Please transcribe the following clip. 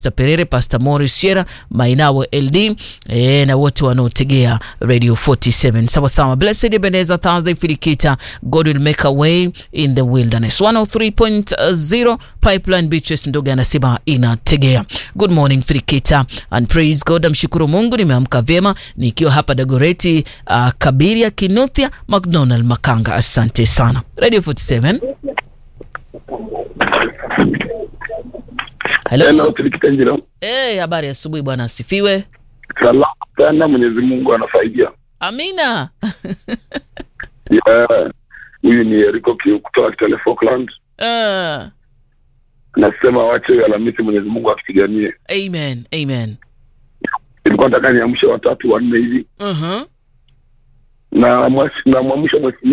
Perere, Pastor Morris Sierra, Mainawe LD e, na wote wanaotegea Radio 47 sawa sawa. Blessed Ebenezer Thursday Filikita, God will make a way in the wilderness. 103.0 Pipeline Beaches Ndoga anasema inategea. Good morning Filikita and praise God. Amshukuru Mungu nimeamka vyema nikiwa hapa Dagoreti, uh, Kabiria, Kinuthia, McDonald, Makanga. Asante sana. Radio 47. Hello. Hello, Filikita Njiro. Eh, habari ya asubuhi bwana, asifiwe. Salama sana, Mwenyezi Mungu anasaidia. Amina. Yeah, Huyu ni Eriko Kiu kutoka Kitale Falkland. Ah, Nasema wache Alhamisi, Mwenyezi Mungu akipiganie. amen, amen. Ilikuwa nataka niamshe watatu wanne hivi Uh-huh. na mwamsha